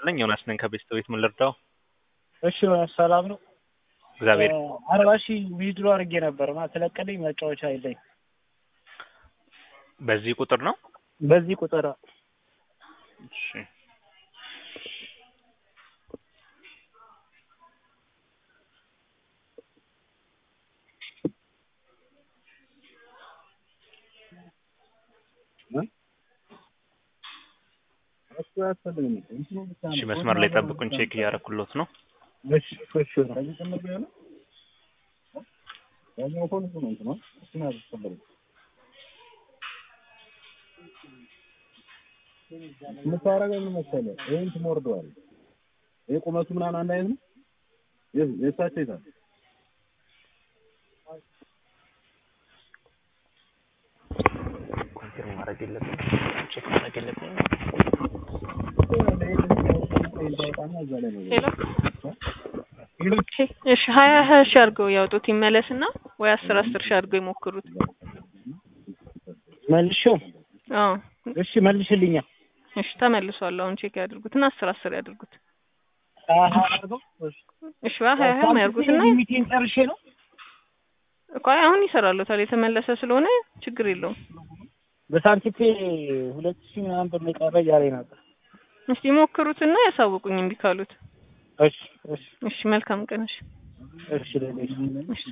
ይስጥልኝ ዮናስ ነኝ ከቤስት ቤት ምን ልርዳው? እሺ ሰላም ነው። እግዚአብሔር አርባ ሺህ ዊዝድሮ አድርጌ ነበር እና ተለቀልኝ መጫወቻ የለኝ። በዚህ ቁጥር ነው? በዚህ ቁጥር እሺ እሺ መስመር ላይ ጠብቁን፣ ቼክ እያደረኩሎት ነው። እሺ እሺ የምታረገው ምን መሰለህ? ይሄን ትሞርደዋለህ። ይሄ ቁመቱ ምናምን አንድ አይነት ነው። የት የእሳቸው ይዛል ኮንፊርም ማድረግ የለብኝ ቼክ ማድረግ የለብኝ ሄሎ እሺ ሀያ ሀያ ሺህ አድርገው ያውጡት ይመለስና ወይ አስር አስር ሺህ አድርገው ይሞክሩት። መልሼው አዎ እሺ መልሽልኛ። እሺ ተመልሷል። አሁን ቼክ ያድርጉትና አስር አስር ያድርጉት። ሀያ ሀያ አድርገው እሺ ሀያ ሀያ ያድርጉትና ሚቲንግ ጨርሼ ነው እኮ አይ አሁን ይሰራሉታል የተመለሰ ስለሆነ ችግር የለውም። በሳንቲፔ ሁለት ሺህ ምናምን ብር ነው የቀረ እያለኝ ነበር። እስቲ ሞክሩትና ያሳውቁኝ እምቢ ካሉት። እሺ እሺ እሺ መልካም ቀን። እሺ እሺ ሌሎች እሺ